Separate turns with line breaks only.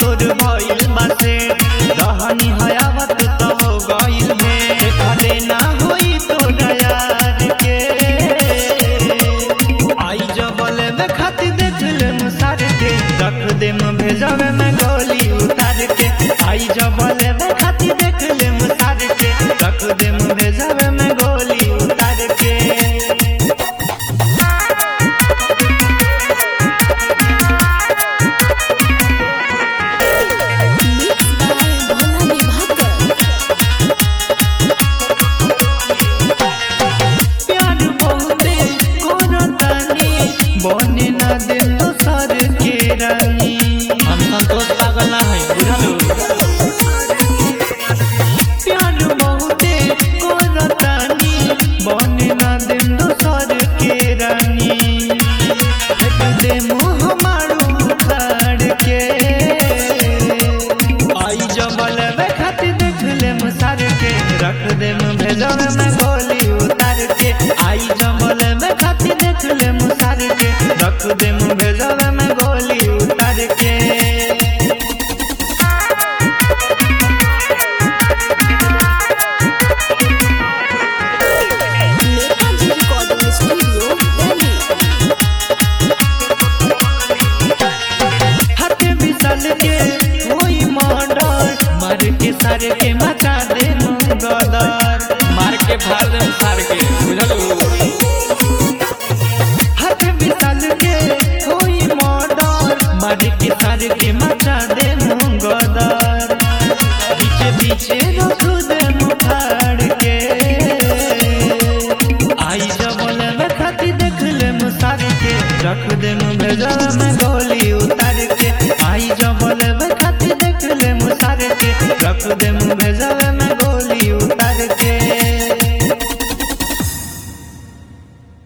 तोर भइल बासे रहनी हयावत तो हो गइल में खले ना होई तोर यार के आई जबले में खाती देख ले मुसार के रख दे में भेजवे में गोली उतार के आई जबले में खाती देख ले मुसार के रख दे में भेजवे में गोली उतार के
मिक्स बाय भोला विभाकर
प्यार बहुते करतानी बने ना दे तो सर के रानी हम संतोष पागल ना है बुझलू प्यार बहुते करतानी बने ना दे तो सर के रानी फेंक दे मुंह मारू उखाड़ के आई जबल में खाती देख ले मुसार के रख दे में भेजल में गोली उतार के आई जबल में खाती देख ले मुसार के रख दे में भेजल में गोली उतार के
नेताजी रिकॉर्डिंग स्टूडियो दिल्ली
हाथे बिसल के कोई मर्डर मार के सारे के मचा दे गदर
मार के फाड़ दे सार के बुझलू
हाथे बिसल के कोई मर्डर मार के सारे के मचा दे गदर बीचे बीचे रख दे मुखाड़ के आई जबल में खाती देख ले मुसार के रख दे भेजल में गोली उतार के आई जबल में खाती देख ले मुसार के रख दे